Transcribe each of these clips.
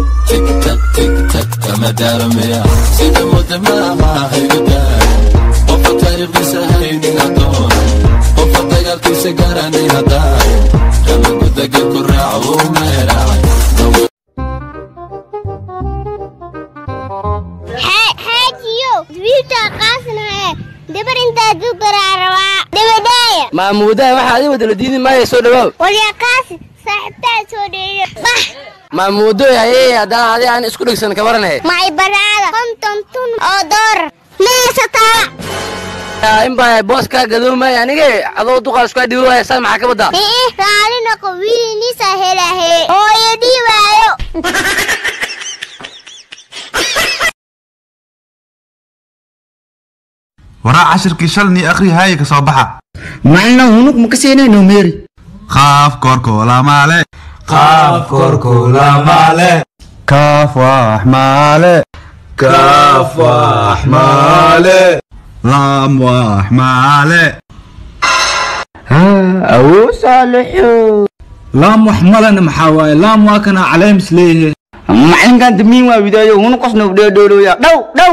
tigtag tigtag kama daaramaya sida wadamaha haygadaa qofa taariikhdiisa haynin hadoon qofa dagaalkiisa garanay hadaa kama gudaga ku raaco uu meeraacay xaajiyo wiilka qaasnaye dabar intaaduu garaa rabaa dabadhaaya maamuudaha waxaa adi wadala diidi maaya soo dhawaaw walyaa qaasi saaxiibtaa soo dheeyo bah maamuudoy hayee haddana adi aan isku dhegsan ka waranahe macay baraada konton tun oo doorar maysataa in baa boos kaa gadoomaya anige adoo duqaas kaa dhibo waaya saan maxaa ka baddaa ii raali noqo wiiliniisa helahe hooyo dhiibaayo waraa cashirkii shalni akhri haaye ka soo baxa macalina hunug ma ka siinayno meeri qaaf koorkoolamaale qaaf koorkoolamaale kaaf wax maale kaaf wax maale laam wax maale awoo saalixo laam wax malena maxaa waaye laam waa kana caleemis leeyahay macalinkan damiin waa widaayo hunu qosna u dheedhoolooya dhow dhow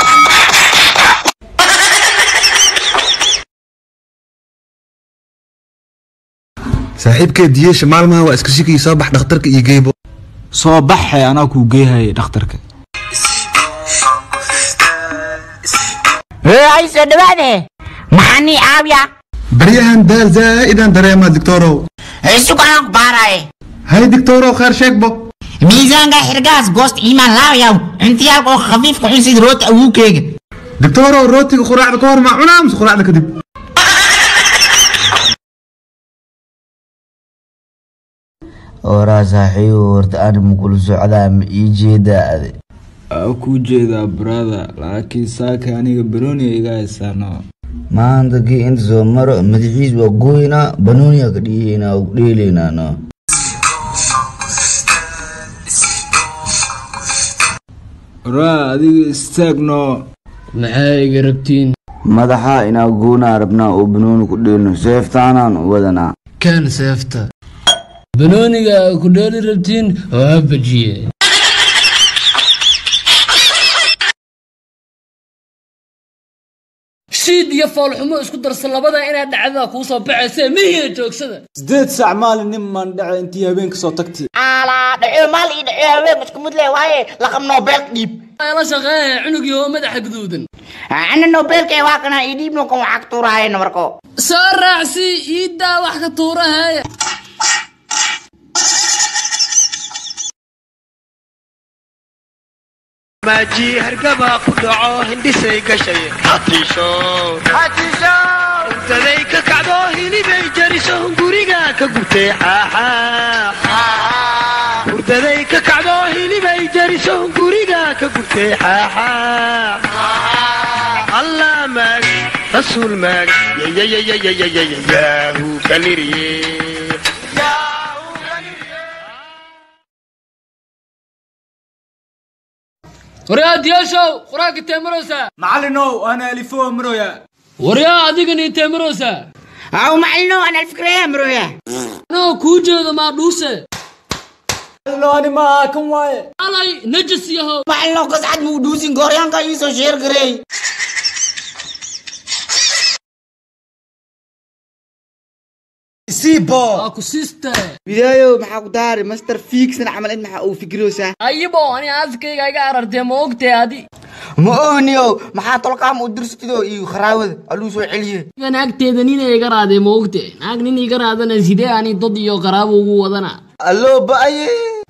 saaxiibkee diyeesha maalmaha waa iska shikii soo bax dhakhtarka iyo geebo soo baxay anaa kuu geeyhayay dhakhtarka hee ay soo dhawaade maxaa nii caawiya baryahan daal zaa'idan dareemaa digtoorow sugaan ku baaraye hay digtoorow kheer sheegbo miisaanka xirgaas goost iimaan laawayaw cuntiyaalka oo khafiifka cun sida rooti awuukeyga digtoorow rootiga quraacda ka hor maa cunaa mise quraacda kadib oraa saaxiibo horta ani makula socdaa ma ii jeedaa ade aa kuu jeedaa brother laakiin saaka aniga baroniya iga haysaano maanta kii inta soo maro madaxiis waa gooynaa banooniya ka dhiyeynaa u dheelaynaa no oraa adiga istaagno maxaa iga rabtiin madaxa inaa goonaa rabnaa oo banooni ku dheelno seeftaanaan u wadanaa kaan seefta banooniga ku dheeli rabtiin oo ha bajiye shiid iyo foolxumo isku darsan labada inaad dhacdada kuu soo baxaysee mihiya joogsada sideed saac maalin nin maan dhace intii habeenka soo tagtay alaa dhaco maal ii dhaco haween isku mid leh waaye laqab nobel dhiib la shaqeeya cunugii oo madaxa guduudan ana nobelka waa kana ii dhiibno kan waxaa ka tuurahaye nabarko soo raacsi iiddaa wax ka tuurahaaya maaji hargaba ku dhaco hindhisay gashay hatiisho urdaday ka kacdo hilibay jariso guriga ka gubtay xaaxa urdaday ka kacdo hilibay jariso guriga ka gubtay xaaxa allah maag rasuul maag yayayayayayayayaahu kaliriye waryaa diyaashow qur-aanka teemaroosa macallinow ana alifo maroya waryaa adigani teemaroosa aw macalino ana alfikraya maroya anoo kuu jeedo maa dhuuse macallino ani maaha kan waaye alay najis yahow macalino kascad muu dhuusin gooryaanka iisoo sheer gareey siibo waa ku siiste widaayo maxaa ku daari master fiigsan camal in maxaa uu fikiroosaa ayibo ani aaskayga iga arartee ma ogtee adi ma ooniyow maxaa tolkaam u dirstido iyo kharaawada aluu soo celiye naagteeda nin iga raadee ma ogte naag nin iga raadana sidee ani dad iyo qaraabo ugu wadana alloo ba'aye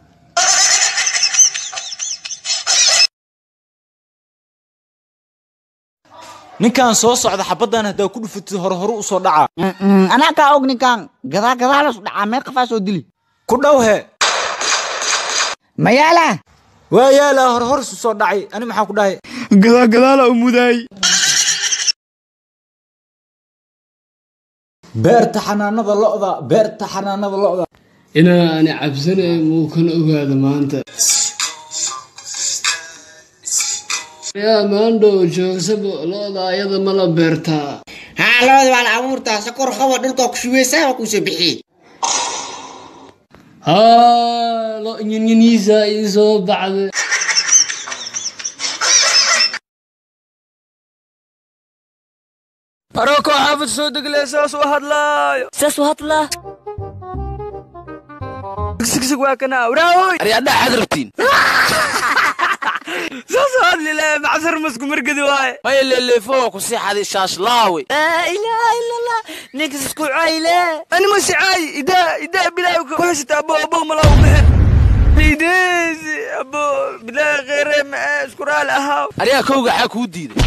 ninkan soo socda xabaddan haddaa ku dhufatid hore hore u soo dhaca anaa kaa og ninkan gadaa gadaalas dhacaa meel qafaa soo dili ku dhow he mayaala waa yaalaa hore hor isu soo dhacay ani maxaa ku dhahay gadaa gadaala u mudaay beerta xanaanada lo'da beerta xanaanada lo'da inaa ani cabsanay muukan ogaada maanta yaa maandhow joogsaba looda ayada ma la beertaa haa labada waa la abuurtaa sakor qabo dhulka ku shubeysaa waa kuusoo bixiyey haa lo nyanyaniisa ii soo baxday aroko xaafid soo degle saas u hadlaayo saas u hadlaa sigsig waa kana waraawoy aryaadhaa xad rabtiin saas u hadli le macsar masku margadi waaye maya leeleefo ku sii xaday shaashlaawe laa ilaaha ila allah ninkas isku cayle anima sicaay idaa idaa bilaaw ku haysata abo abo malaa u bixin liideesi abo bilaa kheyre ma isku raali ahaaw aryaa kowga xaa kuu diiday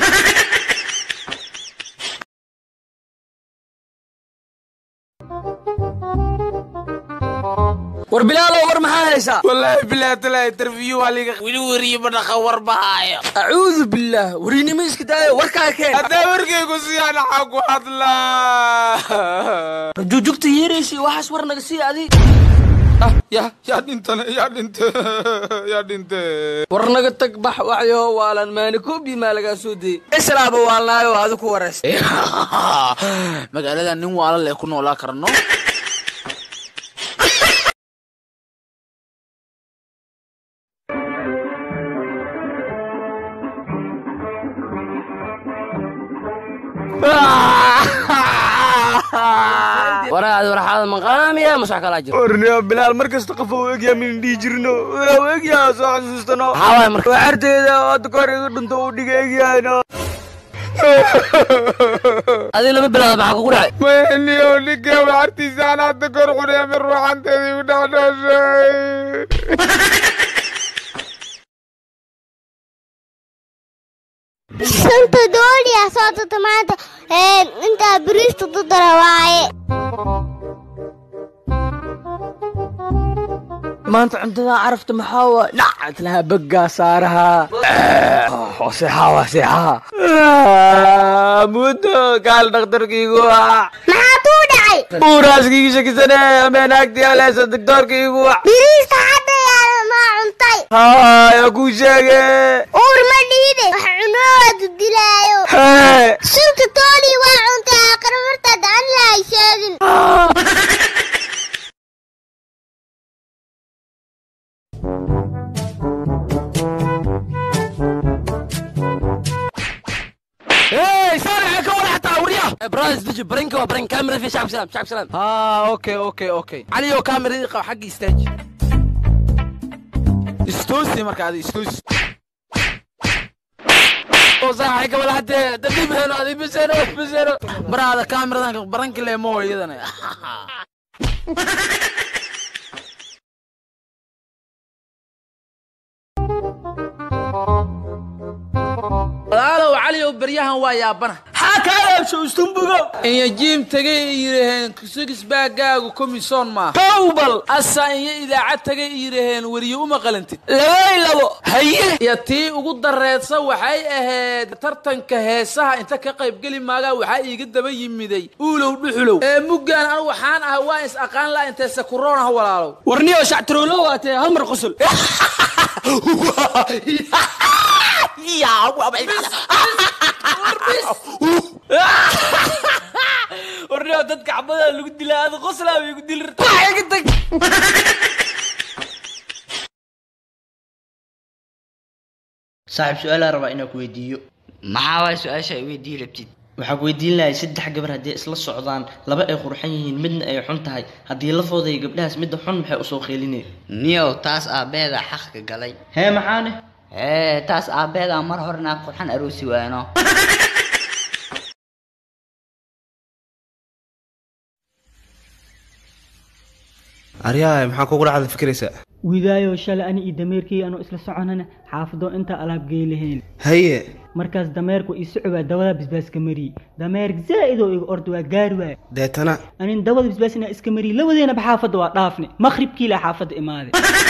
war bilaalo war maxaa haysaa wallaahi bilaa talaa interview waa liga weli weriye madhaqa war bahaayo acuudu billaah warinimo iska daayo warkaa keen haddaa warkaygu siyaan xaa ku hadlaa juujugta yeeraysi waxaas war naga sii adi ya yaa dhintane yaa dhinte yaa dhinte war naga tag bax waxyo waalan maani koobi maa lagaa soo dayey islaaba waalnaayo adi ku waraysta magaalada nin waala lee ku noolaa karno waraad warxaada maqaamiya masax kalaa jiro warniyo bilaal mar kasta qof uu egyaa min dhihi jirno waa egyaa soo xasuustano maxaa marka waa xarteeda oo hadda kahor iga dhinto uu dhiga egyahayno adi lama bilaada maxaa kugu dhacay mayniyo ninka waxartiisa aan hadda kahor cunaya min ruuxanteeda igu dhexdhooshay shanta dooliya soo tata maanta intaa biriista dudara waaye maanta cuntada carafta maxaa waa dhacad lahaa baggaa saaraha oo seexaa waa seexaa muddo kaal dhakhtarkiigu ah maxaa tuu dhacay uuraaskiigi shakisane ameen agtii aleesa doktoorkiigu ah biriista hadda yaala maa cuntay haya kuu sheege uur ma dhiide wax cunowaadu dilaayo hee shanta doolii waa cuntay aakhir martaad aan lahay sheegin Hey, صالح كون حتى وريا برايز دجي برينك وبرين كاميرا في شعب سلام شعب سلام ها اوكي اوكي اوكي علي يو كاميرا دي حقي استاج استوسي مركا هذه استوسي وصاحي قبل حتى دبيب هنا هذه بسيرة بسيرة برا هذا كاميرا ذاك برنك اللي مو يدنا walaalow caliyow beryahan waa yaabana xaa kaalaabsho istumbugo inya jiim tagay ay yidhaheen sigisbaagaagu komisoon maaha towbal asa inya idaacad tagay ay yidhaheen weriye uma qalantid labay labo haye iyo tii ugu dareedsa waxay ahayd tartanka heesaha inta ka qaybgeli maagaa waxaa iiga daba yimiday uulow dhuxulow ee muggaan anu waxaan ah waa is aqaan la intee sakuroon ah walaalow warniyo shactiroolo waatee hal mar qosol warniyo dadka xabada lagu dilaa ada qoslaa bay ku dili rartaiga tag saaxiib su-aalaa rabaa inaan ku weydiiyo maxaa waay su-aasha ay weydii rabtid waxaa ku weydiin lahay saddex gabar haddii isla socdaan laba ay qurxan yihiin midna ay xun tahay haddii lafooda iyo gabdhahaas midda xun maxay usoo qeelineen niyow taas aabbeeda xaqka galay hee maxaane ee taas aabbeeda mar hore naag qurxan aroosi waano aryahay maxaa kugu dhacda fikiraysa widaayo shalay ani iyo dameerkii anoo isla soconana xaafado intaa alaab gey lahayn haye markaas dameerku ii socobaa dawada bisbaaska mariyey dameerk zaa'id oo iga orda waa gaari waay deetana anin dawada bisbaas inaa iska mariyey labadeenaba xaafadda waa dhaafne maqribkii laa xaafadda imaaday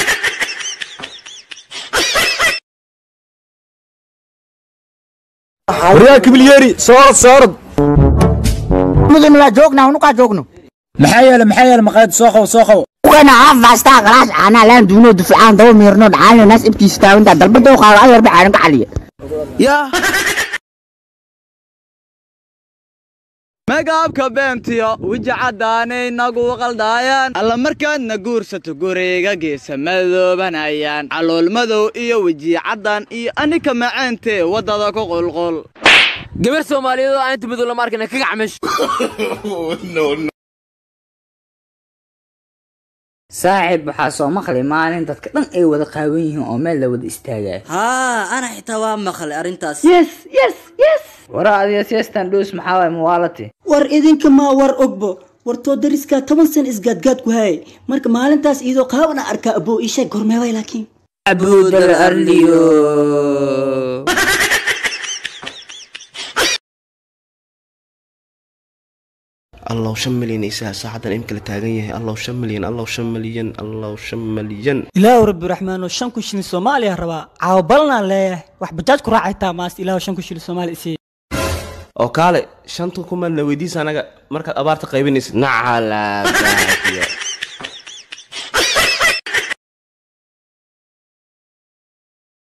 waryaa kibilyeeri soorad soorad mudun waa joognaa unukaa joogno maxaa yeele maxaa yeele maqaayad soo qaw soo qaw kana afaastaa galaas caanaa laan duuno dufcaan daba miirno dhacaalina naas ibkiisa taawinta dalbada u qaado ayarba caalan ka caliya yaa magaabka beentiyo weji caddaanay nagu qaldaayaan alla markaadna guursato guriga geesa madoobanayaan calool madow iyo weji caddaan iyo anika macaantee waddada ku qulqul gabar soomaaliyeed oo aan inta madow lama arkina ka gacmesh saaxiib waxaa soo maqlay maalin dadka dhan ay wada qaawan yihiin oo meel la wada istaagaya haa ana xitaa waa maqlay arrintaas yes yes yes wara adiga siestan dhus maxaa waay muwaalati war idinka maa war ogbo wartoo dariskaa toban san isgaadgaad ku hayay marka maalintaas iyadoo qaabana arkaa aboo ii sheeg gormeeway laakiin abudal arliyo allow shan milyan isaha saacadan imka la taagan yahay allow shan milyan allow shan milyan allow shan milyan ilaahu rabbi raxmaano shan kun shilin soomaaliya rabaa caawa balanaan leeyahay wax bajaaj ku raacaytaa maas ilaahu shan kun shilin soomaali isii oo kaale shanta kuman la weydiisa anaga markaad abaarta qaybinaysid nacala baadiya